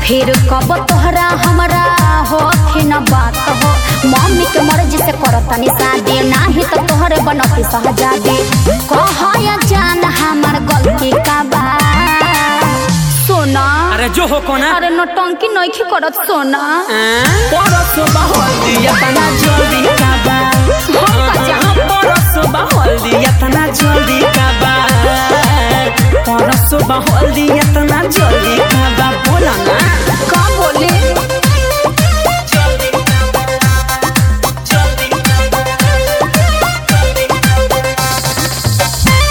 फिर कब तोहरा हमरा हो न बात हो मम्मी के मर्जी से करतनी शादी नाही तो तोहरे बनती सहजादी कहया जान हमर गलती का बा सोना अरे जो हो कोना अरे नौटंकी नइखी करत सोना परसो बहल्दी इतना जल्दी काबा हम का जान परसो बहल्दी इतना जल्दी काबा परसो बहल्दी इतना जल्दी काबा बोला ना का बोले जल्दी काबा जल्दी काबा जल्दी काबा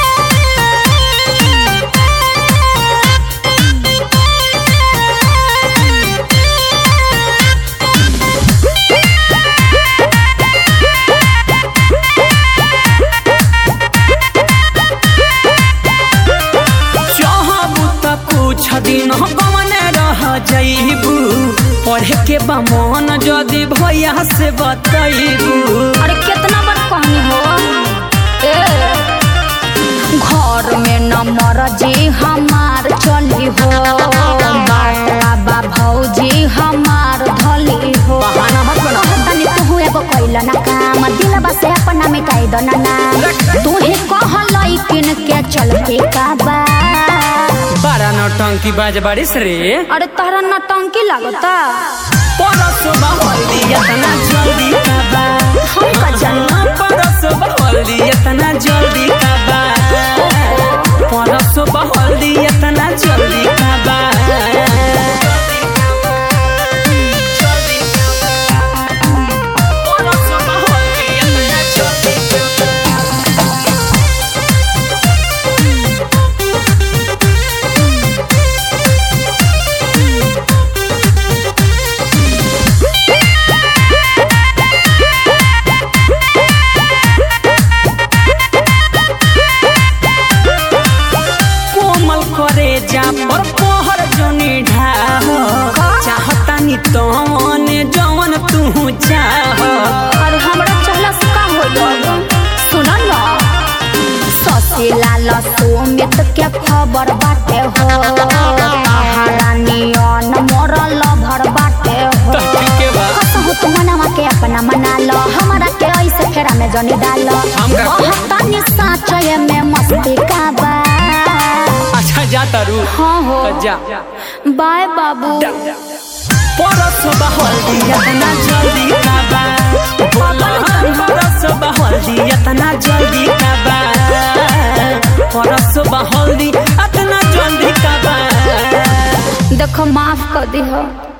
चाहबू त कुछ दिन कमने रह जइबू पढ़े के बा मन जदि भैया से बतैबू अरे कितना बार कहनी हो ए घर में न मरजी हमार चली हो बाबा भौजी हमार धली हो बहाना मत बना। तनी तू एगो कैला ना काम दिलबा से अपना मिटाई दो ना नाम तू ही कहलई किन के चल के काबा बड़ा नौटंकी बाज बारिश रे अरे तारा नटंकी लागता परसो बहल्दी इतना जल्दी काबा हम का जानी परसो बहल्दी इतना जल्दी काबा परसो बहल्दी इतना जल्दी काबा परसो बहल्दी इतना जल्दी काबा कोमल करे जा पर पहर जनी ढाह चाहता नी तमने जवन तू चाह अरे हमरा चहला से का हो सुन न ससी लाल सोमित के खबर बाटे हो पहाड़ा नियन मरल भर बाटे हो तो ठीक है बा। कसहु तू मनवा के अपना मना लो हमरा के ऐसे फेरा में जनी डाल हम का करी? तनी साचय में मस्ती का बा अच्छा जा तारू हाँ हो तो जा बाय बाबू परसो बहल्दी इतना जल्दी काबा बोला परसो बहल्दी इतना जल्दी काबा परसो बहल्दी इतना जल्दी काबा देखो माफ कर दी हो